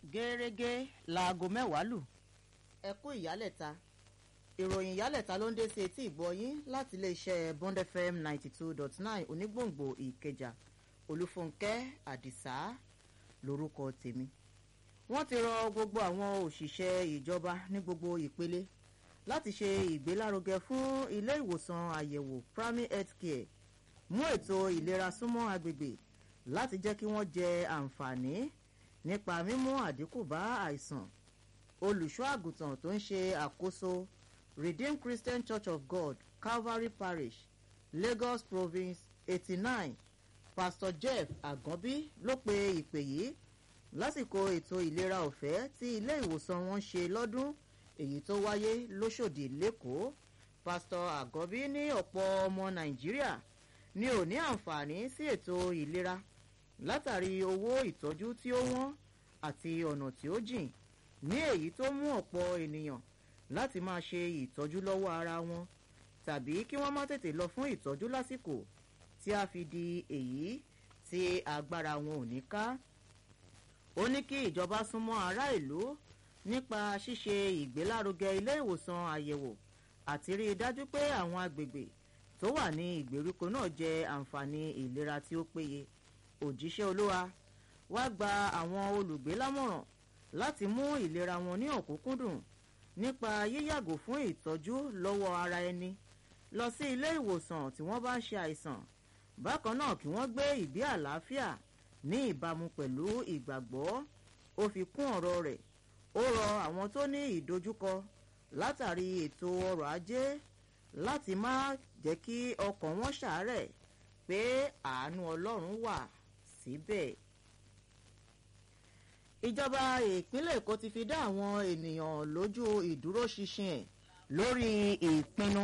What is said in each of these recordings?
gẹ́rẹ́gẹ́ láago mẹ́wàá lù ẹ kú ìyálẹ̀ta ìròyìn ìyálẹ̀ta ló ń dé sí etí ìgbọ́yín láti iléeṣẹ́ bond fm ninety two dot nine onígbòǹgbò ìkẹjà olúfúnkẹ́ àdìsá lórúkọ tèmi wọ́n ti rọ gbogbo àwọn òṣìṣẹ́ ìjọba ní gbogbo ìpele láti ṣe ìgbélárugẹ fún ilé ìwòsàn àyẹ̀wò primary health care mú ètò ìlera súnmọ́ agbègbè láti jẹ́ kí wọ́n jẹ àǹfààní nípa mímú àdínkù bá àìsàn olùṣọ́ àgùntàn tó ń ṣe àkóso redeemed christian church of god calvary parish lagos province eighty nine pastor jeff aganbi ló pe ìpè yìí lásìkò ètò ìlera ọ̀fẹ́ tí ilé ìwòsàn wọn ṣe lọ́dún èyí tó wáyé lóṣòdì lẹ́kọ̀ọ́ pastor aganbi ní ọ̀pọ̀ ọmọ nàìjíríà ni ò ní àǹfààní sí ètò ìlera látàrí owó ìtọ́jú tí ó wọ́n àti ọ̀nà tí ó jìn ní èyí tó mú ọ̀pọ̀ ènìyàn láti máa ṣe ìtọ́jú lọ́wọ́ ara wọn tàbí kí wọ́n má tètè lọ fún ìtọ́jú lásìkò tí a fi di èyí tí agbára wọn ò ní ká. ó ní kí ìjọba súnmọ́ ará ìlú nípa ṣíṣe ìgbélárugẹ ilé ìwòsàn àyẹ̀wò àti rí i dájú pé àwọn agbègbè tó wà ní ìgbèríko náà jẹ àǹfààní ìlera tí ó péye òjíṣẹ́ olúwa wá gba àwọn olùgbé lámọ̀ràn láti mú ìlera wọn ní ọ̀kúnkúndùn nípa yíyàgò fún ìtọ́jú lọ́wọ́ ara ẹni lọ sí ilé ìwòsàn tí wọ́n bá ń ṣe àìsàn bákan náà kí wọ́n gbé ìgbé àlàáfíà ní ìbámu pẹ̀lú ìgbàgbọ́ ó fi kún ọ̀rọ̀ rẹ̀ ó rọ àwọn tó ní ìdojúkọ látàrí ètò ọrọ̀ ajé láti má jẹ́ kí ọkàn wọn ṣàárẹ̀ pé àánú ọlọ́run wà síbẹ̀. ìjọba ìpínlẹ̀ èkó ti fi dá àwọn ènìyàn lójú ìdúróṣinṣin ẹ̀ lórí ìpinnu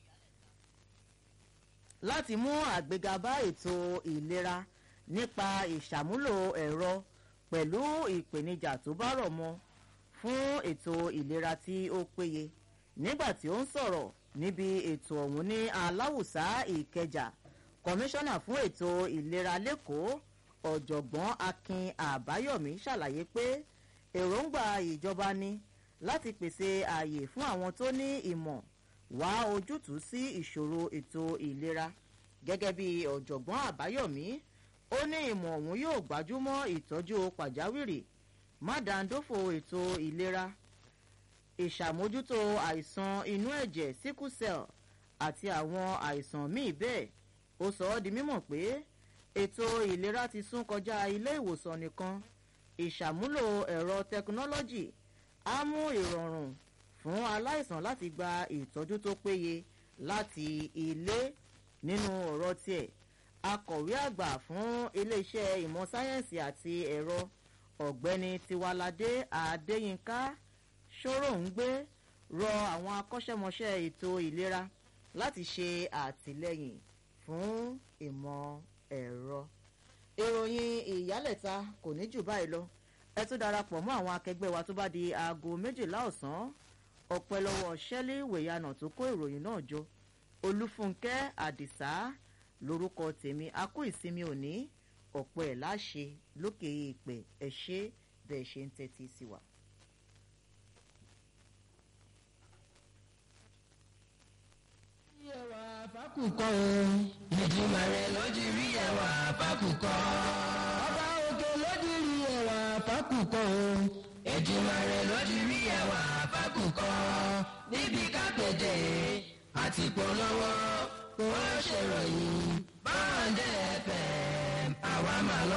láti mú àgbéga bá ètò ìlera nípa ìṣàmúlò ẹ̀rọ pẹ̀lú ìpèníjà tó bá rọ̀ mọ́ fún ètò ìlera tí ó péye nígbà tí ó ń sọ̀rọ̀ níbi ètò ọ̀hún ní aláwùsá ìkẹjà kọmíṣánná fún ètò ìlera lẹ́kọ̀ọ́ ọ̀jọ̀gbọ́n akin àbáyọ̀mí ṣàlàyé pé èròǹgbà ìjọba ni láti pèsè ààyè fún àwọn tó ní ìmọ̀ wá ojútùú sí ìṣòro ètò ìlera gẹ́gẹ́ bí ọ̀jọ̀gbọ́n àbáyọ̀mí ó ní ìmọ̀ ọ̀hún yóò gbájúmọ́ ìtọ́jú pàjáwìrì mádàndófò ètò ìlera ìṣàmójútó àìsàn inú ẹ̀jẹ̀ sickle cell àti àwọn àìsàn míì bẹ́ẹ̀ ó sọ ọ́ di mímọ̀ pé ètò ìlera ti sún kọjá ilé ìwòsàn nìkan ìṣàmúlò ẹ̀rọ tẹkinọ́lọ́jì á mú ìrọ̀rùn fún aláìsàn láti gba ìtọ́jú tó péye láti ilé nínú ọ̀rọ̀ tiẹ̀ akọ̀wé àgbà fún iléeṣẹ́ ìmọ̀ sáyẹ́ǹsì àti ẹ̀rọ ọ̀gbẹ́ni tiwalade adéyínká ṣòròǹgbé rọ àwọn akọ́ṣẹ́mọṣẹ́ ètò ìlera láti ṣe àtìlẹ́yìn fún ìmọ̀ ẹ̀rọ. ìròyìn ìyálẹ̀ta kò ní jù báyìí lọ ẹ tún darapọ̀ mọ́ àwọn akẹgbẹ́ wa tó bá di aago méjìlá ọ̀sán ọ̀pẹ lọ́wọ́ ṣẹ́lí wèyànà tó kó ìròyìn náà jọ olúfúnkẹ́ àdìsá lórúkọ tèmi a kú ìsinmi òní ọ̀pọ̀ ẹ̀ láṣẹ lókè ìpè ẹ̀ ṣe bẹ́ẹ̀ ṣe ń tẹ́tí sí wa. ẹwà fákùkọ o. ìjìmọ̀ rẹ̀ ló ti rí ẹwà fákùkọ. ọba òkè ló ti rí ẹwà fákùkọ o. ìjìmọ̀ rẹ̀ ló ti rí ẹwà fákùkọ. níbi kápẹ́tẹ̀ àti polówó kò ṣèròyìn báńdẹ̀ fm àwa máa lọ.